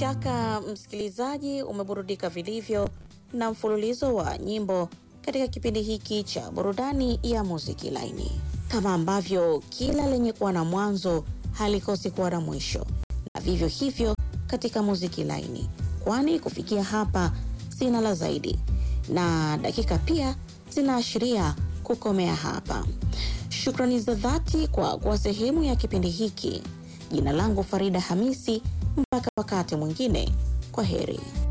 shaka msikilizaji, umeburudika vilivyo na mfululizo wa nyimbo katika kipindi hiki cha burudani ya muziki laini. Kama ambavyo kila lenye kuwa na mwanzo halikosi kuwa na mwisho, na vivyo hivyo katika muziki laini, kwani kufikia hapa sina la zaidi, na dakika pia zinaashiria kukomea hapa. Shukrani za dhati kwa kuwa sehemu ya kipindi hiki. Jina langu Farida Hamisi, mpaka wakati mwingine, kwa heri.